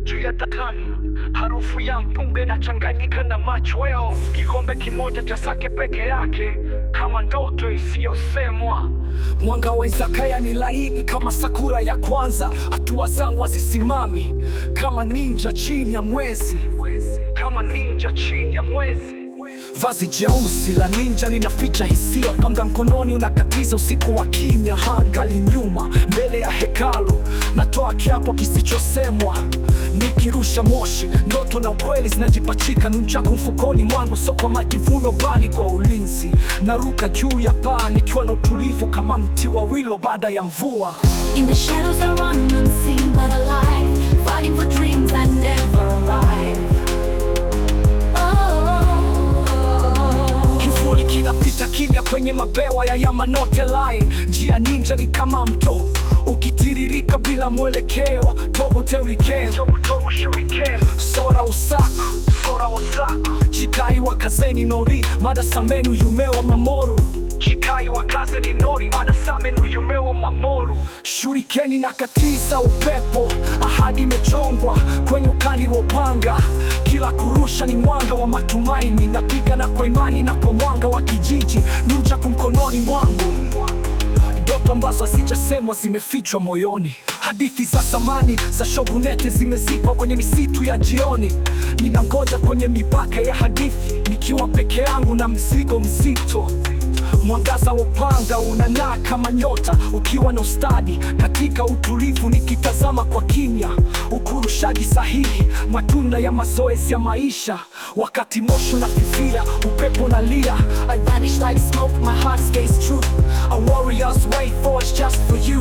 juu ya tatani, harufu ya mpunga inachanganyika na machweo, kikombe kimoja cha sake peke yake, kama ndoto isiyosemwa. Mwanga wa izakaya ni laini kama sakura ya kwanza, hatua zangu hazisimami kama ninja chini ya mwezi, kama ninja chini ya mwezi. Vazi jeusi la ninja linaficha hisia, panga mkononi unakatiza usiku wa kimya, hangali nyuma mbele ya hekalu, natoa kiapo kisichosemwa, nikirusha moshi, ndoto na ukweli zinajipachika, nunchaku mfukoni mwangu, so kwa majivuno, bali kwa ulinzi. Naruka juu ya paa nikiwa na utulivu kama mti wa wilo baada ya mvua. In the shadows I run unseen but alive Fighting for dreams that never arrive oh. Kivuli kinapita kimya kwenye mabewa ya Yamanote Line. Njia ninja ni kama mto ukitiririka bila mwelekeo. Tobo Teriken, Sora Usaku, Sora Usaku, Chikai wa Kazeni Nori, Mada Samenu Yumeo Mamoru Chikai wa Kazeni Nori, Mada Samenu Yumeo Mamoru. Shurikeni na katiza upepo, ahadi imechongwa kwenye ukali wa upanga. Kila kurusha ni mwanga wa matumaini, napigana kwa imani na kwa mwanga wa kijiji, nunchaku mkononi mwangu ndoto ambazo hazijasemwa zimefichwa moyoni. Hadithi za zamani za shogunete zimezikwa kwenye misitu ya jioni. Ninangoja kwenye mipaka ya hadithi, nikiwa peke yangu na mzigo mzito. Mwangaza wa upanga unang'aa kama nyota, ukiwa na ustadi katika utulivu, nikitazama kwa kimya. Ukurushaji sahihi, matunda ya mazoezi ya maisha. Wakati moshi unafifia, upepo nalia, I vanish like smoke, my heart stays true. A warrior's way forged just for you.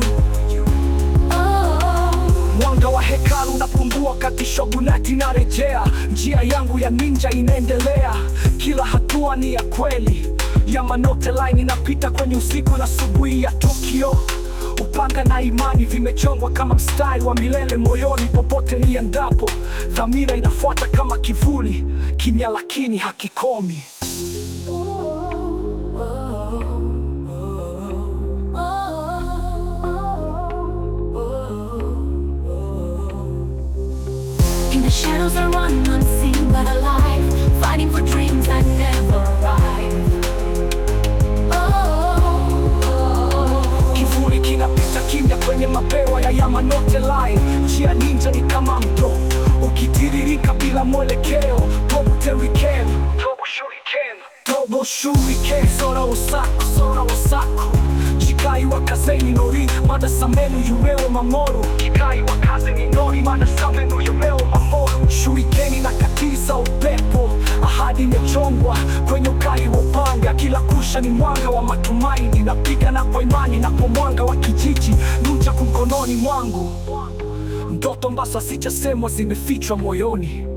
Mwanga wa hekalu unapungua kati shogunati narejea, njia yangu ya ninja inaendelea, kila hatua ni ya kweli. Yamanote Line inapita kwenye usiku na asubuhi ya Tokyo. Upanga na imani vimechongwa kama mstari wa milele moyoni, popote niendapo, dhamira inafuata kama kivuli, kimya lakini hakikomi. In the shadows I run unseen but alive Fighting for dreams that never arrive oh. Kivuli kinapita kimya kwenye mabewa ya Yamanote Line. Njia ninja ni kama mto ukitiririka bila mwelekeo. Tobo Teriken, Tobo Shuriken, Tobo Shuriken, Sora Osaku, Sora Osaku, Chikai wa Kazeni Nori, Mada Samenu Yumeo Mamoru, Chikai wa Kazeni Nori, Mada Samenu Yumeo Mamoru. Shurikeni na katiza upepo, ahadi imechongwa kwenye ukali wa upanga. Kila kusha ni mwanga wa matumaini, napigana kwa imani na kwa mwanga wa kijiji, nunchaku mkononi mwangu. Ndoto ambazo hazijasemwa zimefichwa moyoni.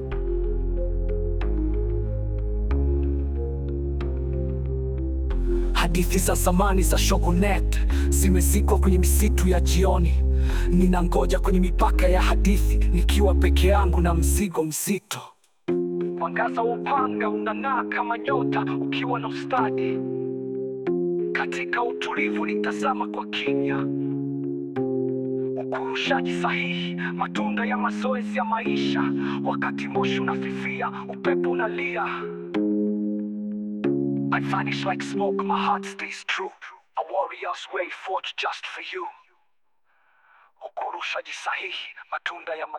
Hadithi za zamani za shogunate zimezikwa kwenye misitu ya jioni. Ninangoja kwenye mipaka ya hadithi, nikiwa peke yangu na mzigo mzito. Mwangaza wa upanga unang'aa kama nyota, ukiwa na ustadi. Katika utulivu nitazama kwa kimya, ukurushaji sahihi, matunda ya mazoezi ya maisha. Wakati moshi unafifia, upepo unalia. I vanish like smoke, my heart stays true. A warrior's way forged just for you. Ukurushaji sahihi, matunda ya ma